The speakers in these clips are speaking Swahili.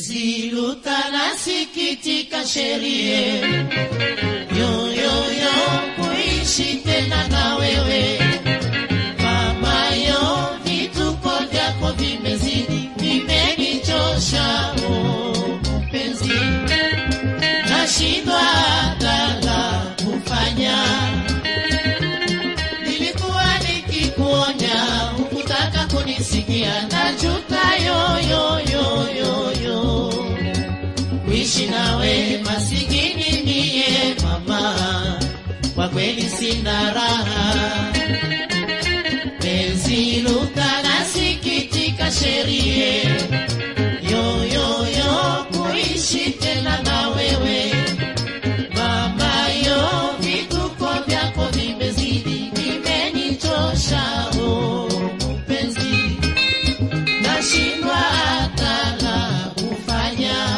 penzi lutanasikitika sherie yoyoyo kuishi tena na wewe mamayo vituko vyako vimezidi vimenichosha oh, mpenzi nashindwa hata la kufanya nilikuwa nikikuonya hukutaka kunisikia najuta yoyoyoyoyo kuishi nawe masikini niye mama kwa kweli sina raha penzi lutanasikitika sherie yoyoyo kuishi tena na wewe mamayo vituko vyako vimezidi vimenichosha oh, mpenzi nashindwa hata la kufanya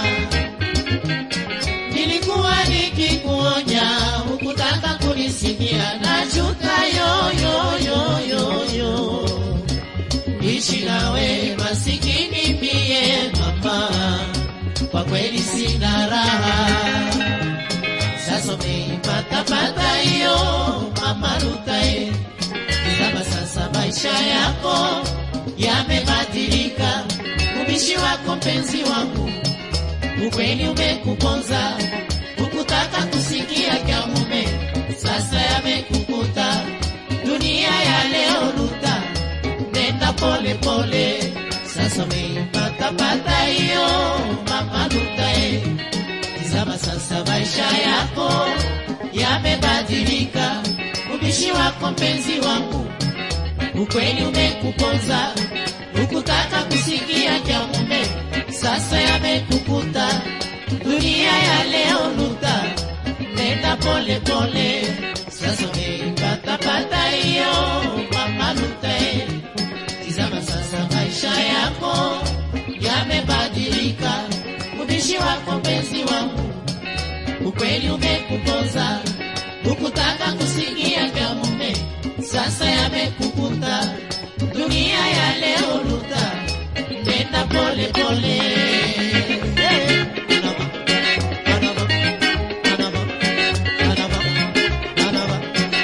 nilikuwa nikikuonya hukutaka kunisikia najuta yoyoyoyoyo ishi nawe masikini mie mama kwa kweli sina raha sasa umeipatapata hiyo mama Rutae, kama sasa maisha yako yamebadilika, ubishi wako mpenzi wangu, ukweli umekuponza, hukutaka kusikia kya mume, sasa yamekukuta, dunia ya leo Luta, nenda pole pole, sasa umeipatapata hiyo mama Rutae, Tizama sasa maisha yako yamebadilika, ubishi wako mpenzi wangu, ukweli umekuponza, hukutaka kusikia cha mume, sasa yamekukuta, dunia ya leo Luta, nenda pole pole, sasa umeipatapata hiyo mama Luta, eh. Tizama sasa maisha yako yamebadilika, ubishi wako mpenzi wangu, ukweli umekupoza, hukutaka kusikia vya mume, sasa yamekukuta, dunia ya leo Luta, nenda pole pole. Hey. Anaba, anaba, anaba, anaba, anaba,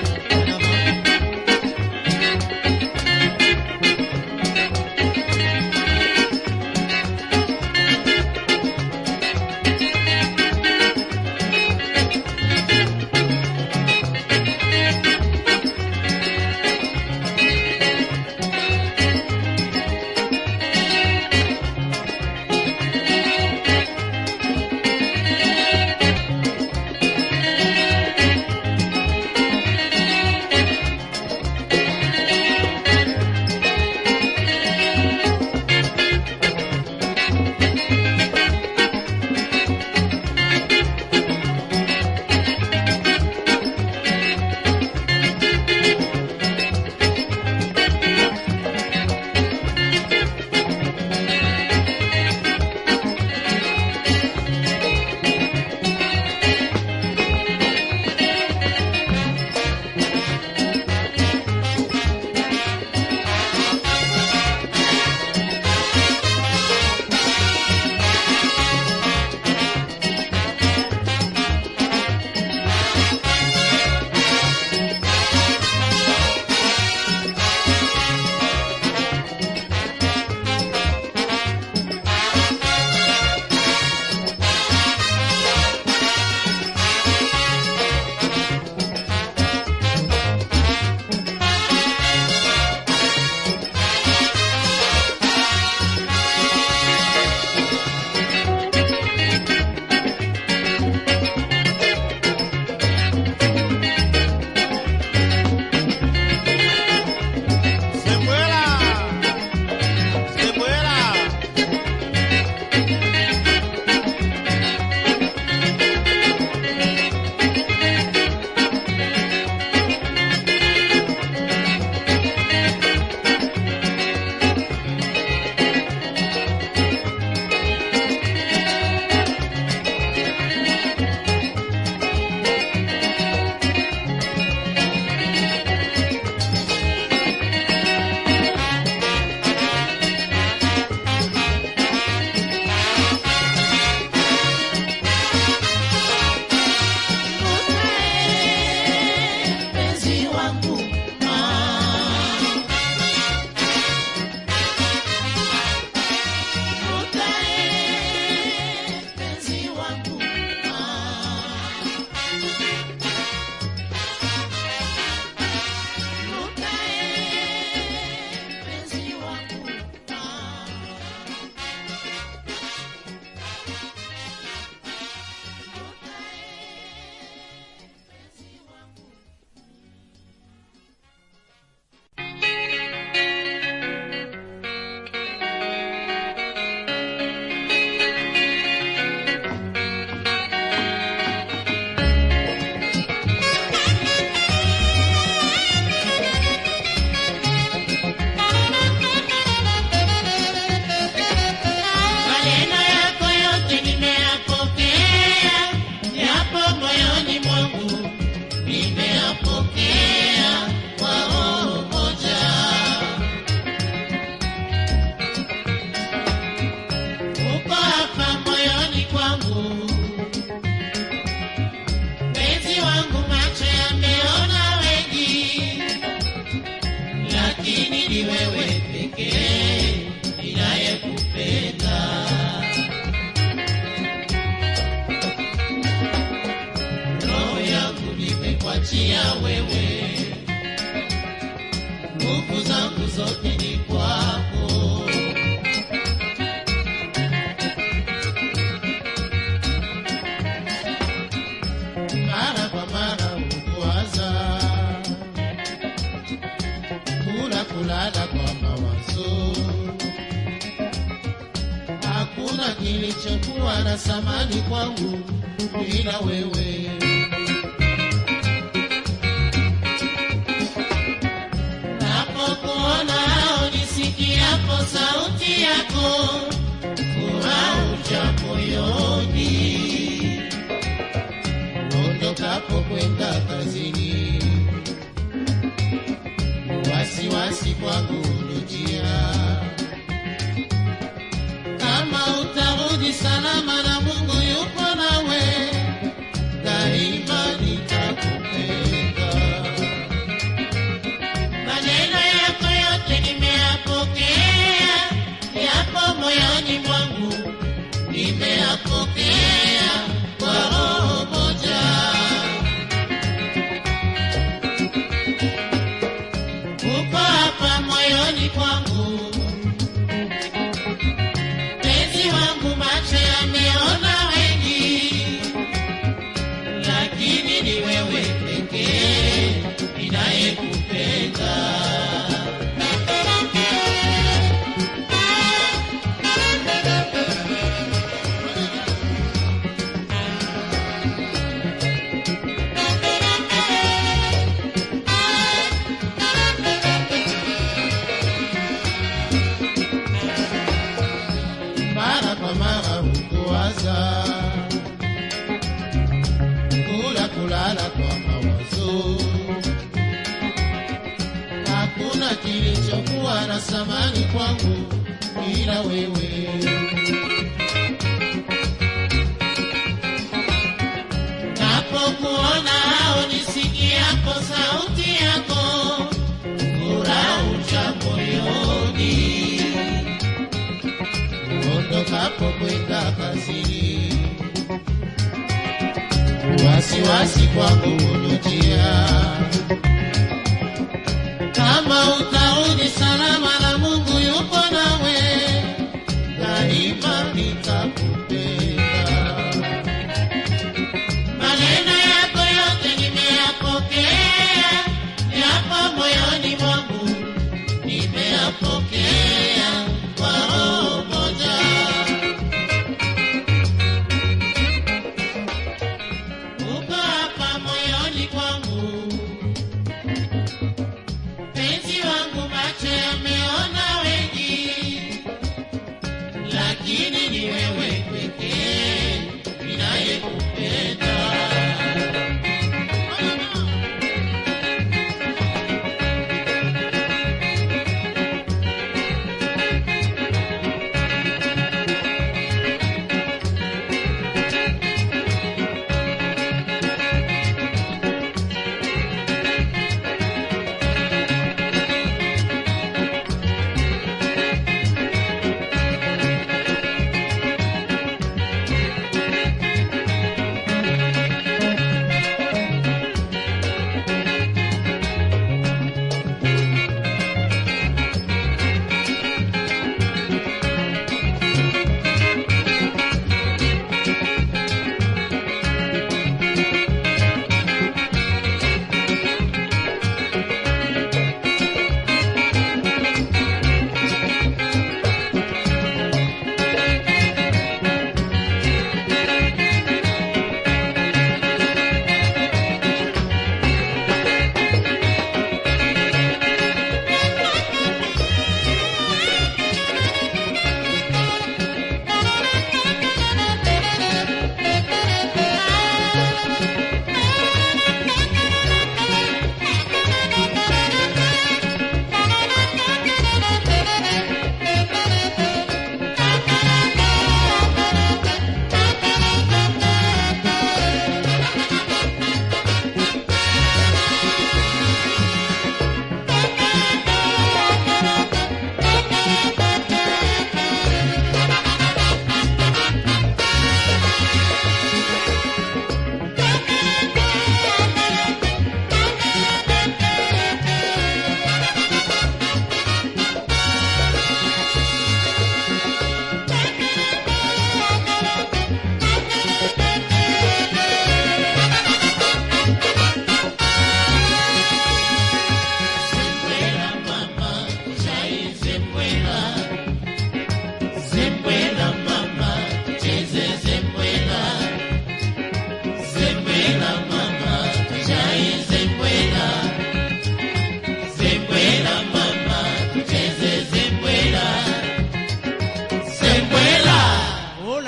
anaba. bila wewe, nguvu zangu zote ni kwako. Mara kwa mara hukuwaza, kula kulala kwa mawazo hakuna kilichokuwa na thamani kwangu bila wewe. Napokuona au nisikiapo sauti yako, furaha huja moyoni. Ondokapo kwenda kazini, wasiwasi kwangu hunijia kama utarudi salama na Mungu yupo nawe, daima nitakupenda. Maneno yako yote nimeyapokea, yapo moyoni mwangu, nimeyapokea kwa roho moja. Uko hapa moyoni kwangu Mpenzi wangu macho yameona wengi, lakini ni wewe pekee ninayekupenda. Mara kwa mara hukuwaza, kula kulala kwa mawazo, hakuna kilichokuwa na thamani kwangu ila wewe. Napokuona au nisikiapo sauti yako, furaha huja moyoni ondokapo kwenda kazini, wasiwasi kwangu hunijia. Kama utarudi salama na Mungu yupo nawe, daima nitakupenda. Maneno yako yote nimeyapokea, yapo moyoni mwangu, nimeyapokea kwa roho moja. Uko hapa moyoni kwangu, penzi wangu, macho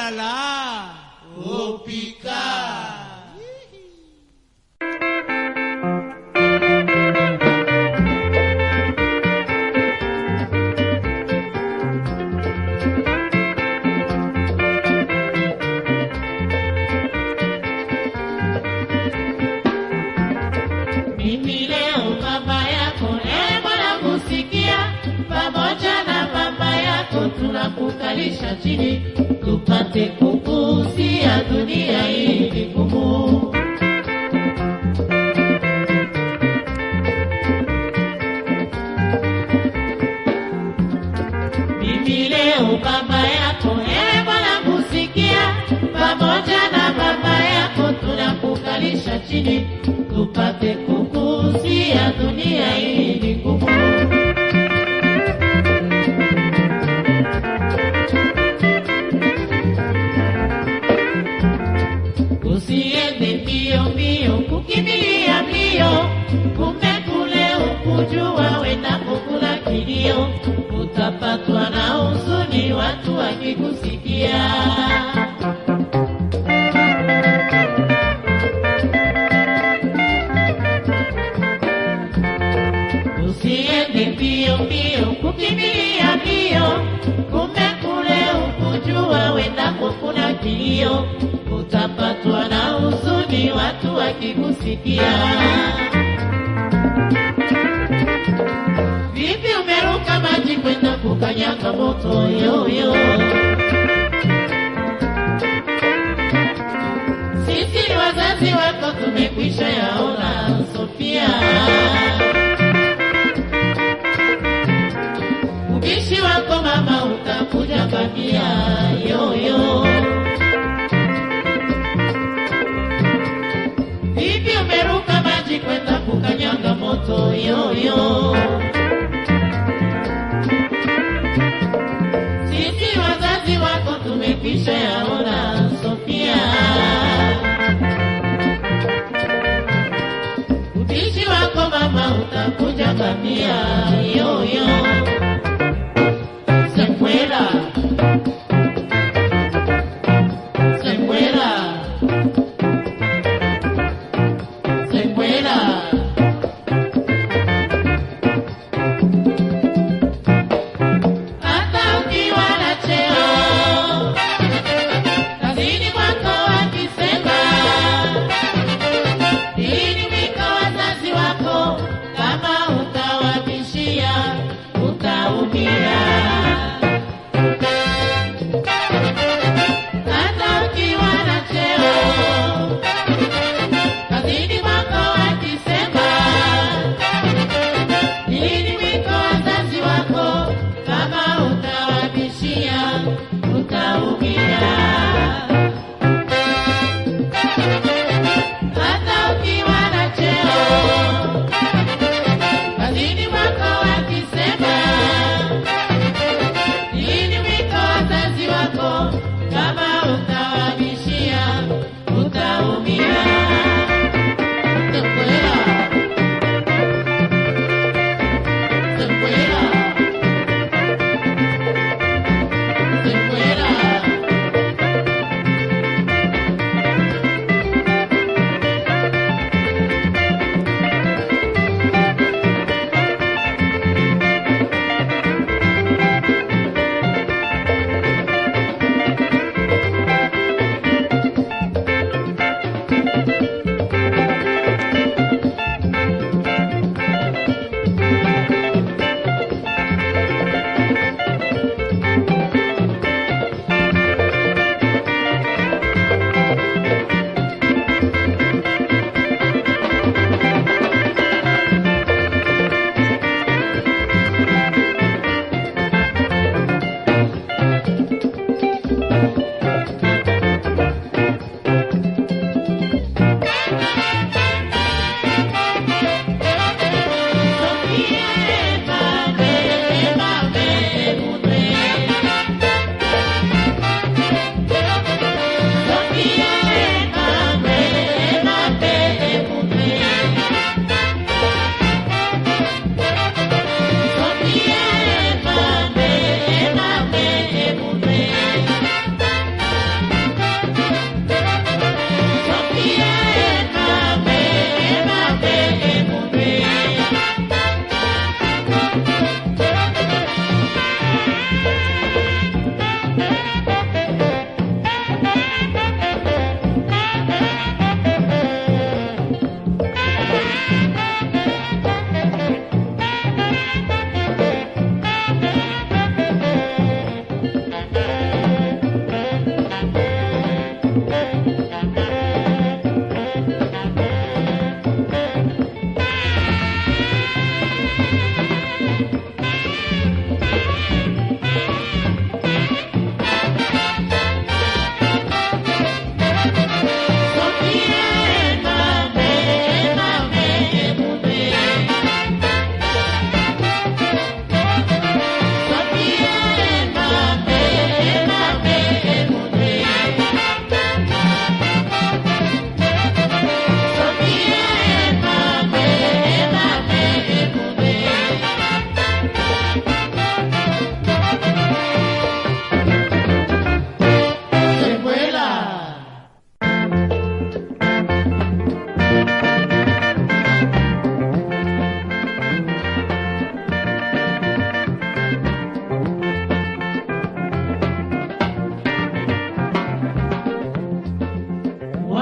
la opika Mimi leo baba yako, ewe Bwana kusikia, pamoja na mama yako tunakukalisha chini, tupate kukusia dunia hii ni ngumu. Mimi leo baba yako, ewe Bwana kusikia, pamoja na mama yako tunakukalisha chini, tupate kukusia dunia hii ni ngumu. Usiende mbio mbio kukimbilia mbio, kumbe kule ukujua wendako kula kilio, utapatwa na huzuni watu wakikusikia. Usiende mbio mbio kukimbilia mbio, kumbe kule ukujua wendako kuna kilio, utapatwa na huzuni watu wakikusikia. Vipi umeruka maji kwenda kukanyaga moto yoyo? Sisi ni wazazi wako tumekwisha yaona, Sofia. Ubishi wako mama utakuja kwambia yoyo. Vipi umeruka maji kwenda kukanyaga moto yoyo? Sisi wazazi wako tumekwisha yaona, Sofia. Ubishi wako mama utakuja kwambia yoyo. Se fuera. Se fuera. Se fuera. Hata ukiwa na cheo kazini mwako wakisema ili wiko wazazi wako kama utawabishia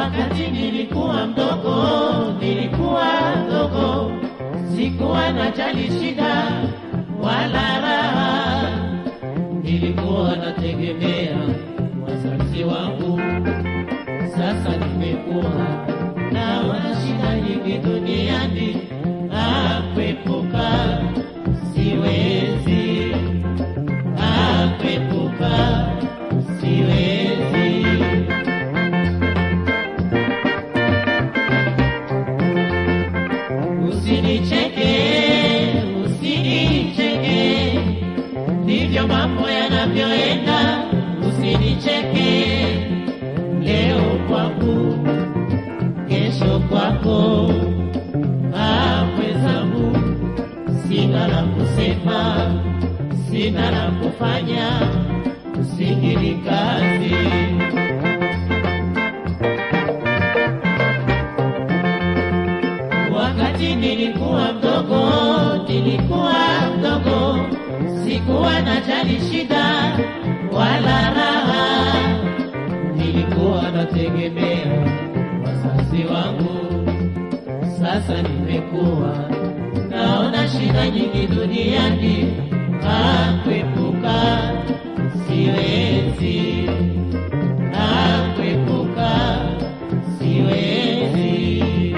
wakati nilikuwa mdogo, nilikuwa mdogo, sikuwa najali shida wala raha, nilikuwa nategemea wazazi wangu. Sasa nimekuwa naona shida nyingi duniani, akwepuka siwezi, akwepuka siwezi. Usinicheke, usinicheke, ndivyo mambo yanavyoenda. Usinicheke, leo kwangu, kesho kwako. Ah, mwenzangu, sina la kusema, sina la kufanya, usikiri kazi. Wakati nilikuwa mdogo, nilikuwa mdogo, sikuwa najali shida wala raha, nilikuwa nategemea wazazi wangu. Sasa nimekuwa naona shida nyingi duniani, akwepuka siwezi, akwepuka siwezi.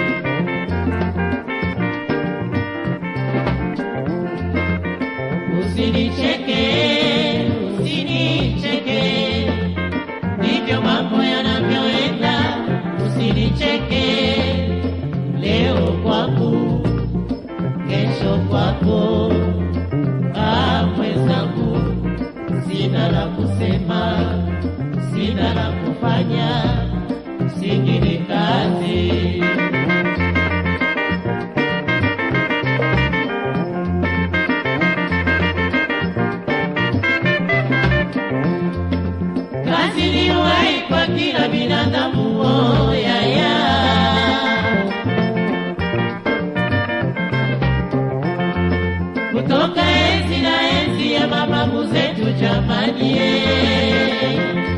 Usinicheke, usinicheke, ndivyo mambo yanavyoenda. Usinicheke, leo kwangu, kesho kwako. Ah, mwenzangu, sina la kusema, sina la kufanya, singine kazi. kazi ni uhai kwa kila binadamu oh, ya, ya. kutoka enzi na enzi ya mababu zetu jamani eh.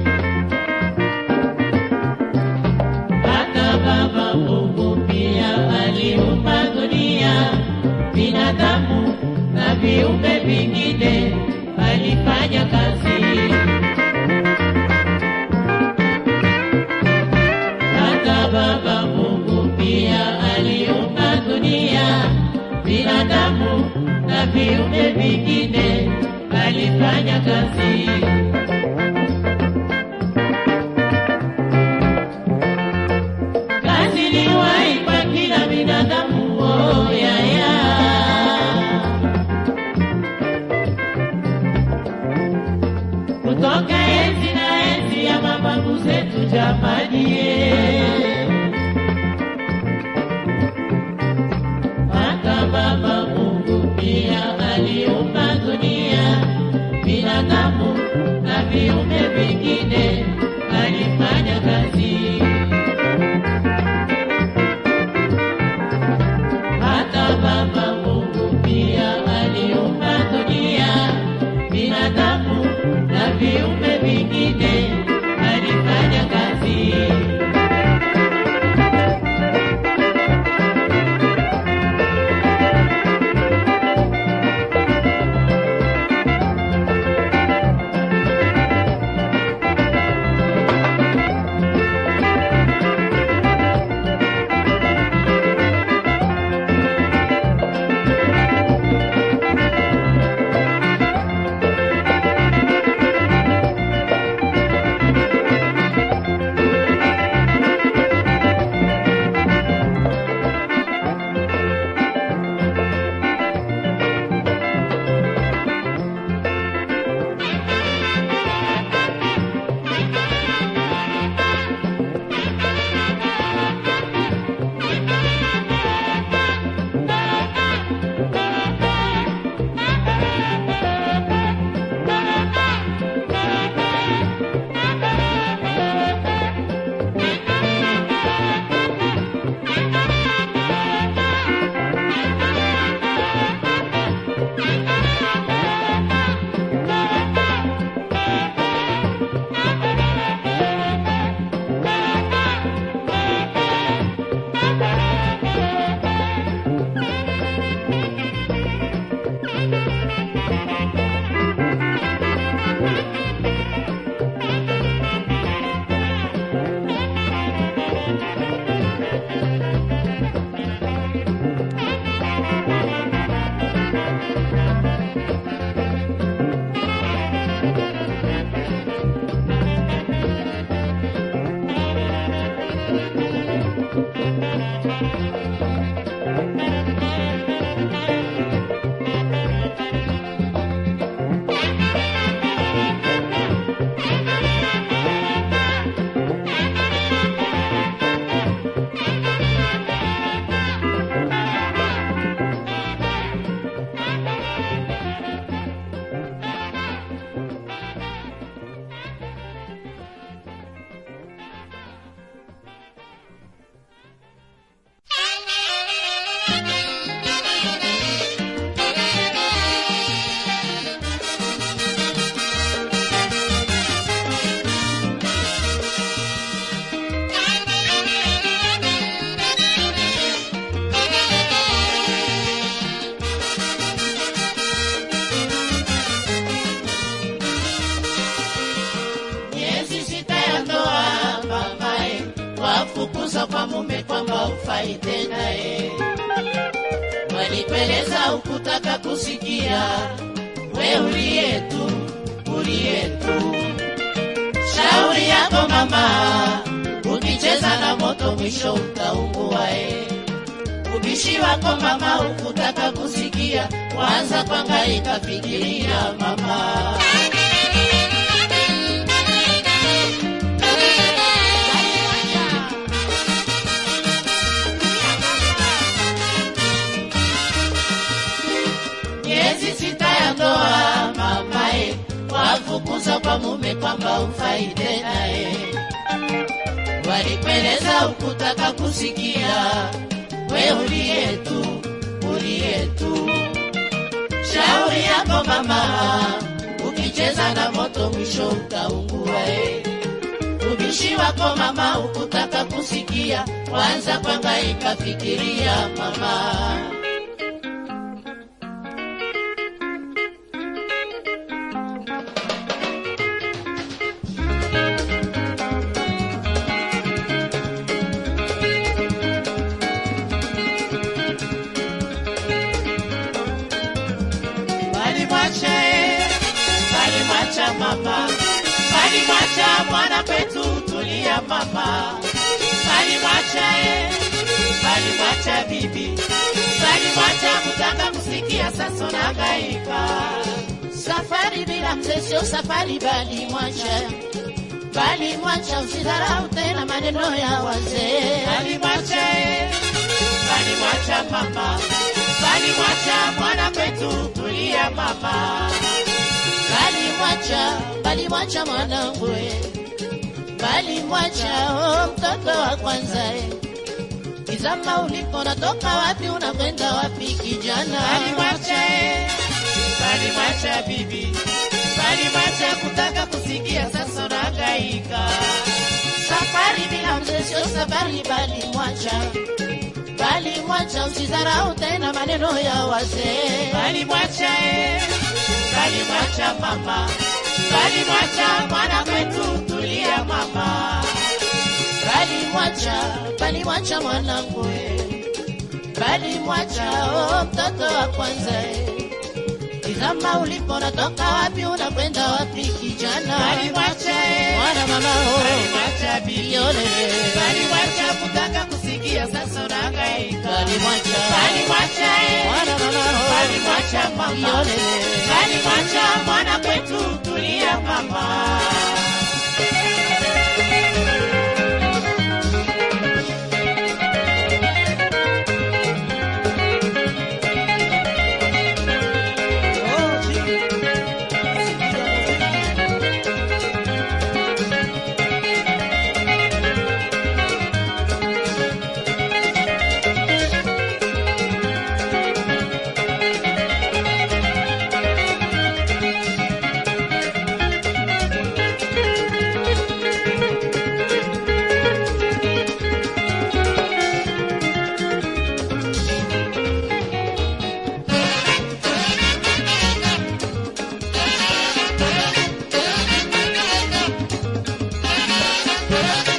hata baba Mungu pia aliumba dunia binadamu na viumbe vingine alifanya kazi hata Baba Mungu pia aliumba dunia, binadamu na viumbe vingine, alifanya kazi. Kazi ni uhai kwa kila binadamu, oh, ya, ya. kutoka enzi na enzi ya mababu zetu jamani, eh. hata Baba Mungu pia aliumba dunia, binadamu na viumbe vingine, alifanya kazi. Hata Baba Mungu pia aliumba dunia, binadamu na viumbe vingine, alifanya kazi. ya ndoa mamae, wafukuza kwa mume kwamba ufai tena e. Walipeleza ukutaka kusikia, we uliye tu, uliye tu. Shauri yako mama, ukicheza na moto mwisho utaungua e. Ubishi wako mama, ukutaka kusikia, kwanza kwangaika fikiria mama. miezi sita ya ndoa mamae, wafukuza kwa mume kwamba ufai tena e. Walipeleza ukutaka kusikia, we uliye tu, uliye tu. Shauri yako mama, ukicheza na moto mwisho utaungua e. Ubishi wako mama, ukutaka kusikia, kwanza kwangaika fikiria mama. Walimwacha eh, walimwacha mama, walimwacha mwana kwetu, tulia mama. Walimwacha eh, walimwacha bibi, walimwacha kutaka kusikia, sasa unahangaika. Safari bila mzee sio safari, bali mwacha bali mwacha, usidharau tena maneno ya wazee. Walimwacha eh, walimwacha mama, walimwacha mwana kwetu, tulia mama. Walimwacha, walimwacha mwanangu, eh. walimwacha oh, mtoto wa kwanza eh. Tizama uliko natoka wapi, unakwenda wapi kijana? Walimwacha eh, walimwacha bibi, walimwacha kutaka kusikia, sasa unahangaika. Safari bila mzee sio safari, bali mwacha bali mwacha, usidharau tena maneno ya wazee. Bali mwacha eh, bali mwacha mama, bali mwacha mwana kwetu, tulia mama. Bali mwacha, bali mwacha mwanangu eh, bali mwacha oh, mtoto wa kwanza eh. Tizama ulipo natoka wapi, unakwenda wapi kijana? Bali mwacha eh, mwana mama oh, bali mwacha bibi, bali mwacha kutaka kusikia, sasa unahangaika. Bali mwacha, bali mwacha eh, mwana mama oh, bali mwacha mama, bali mwacha mwana kwetu, tulia mama. Thank you.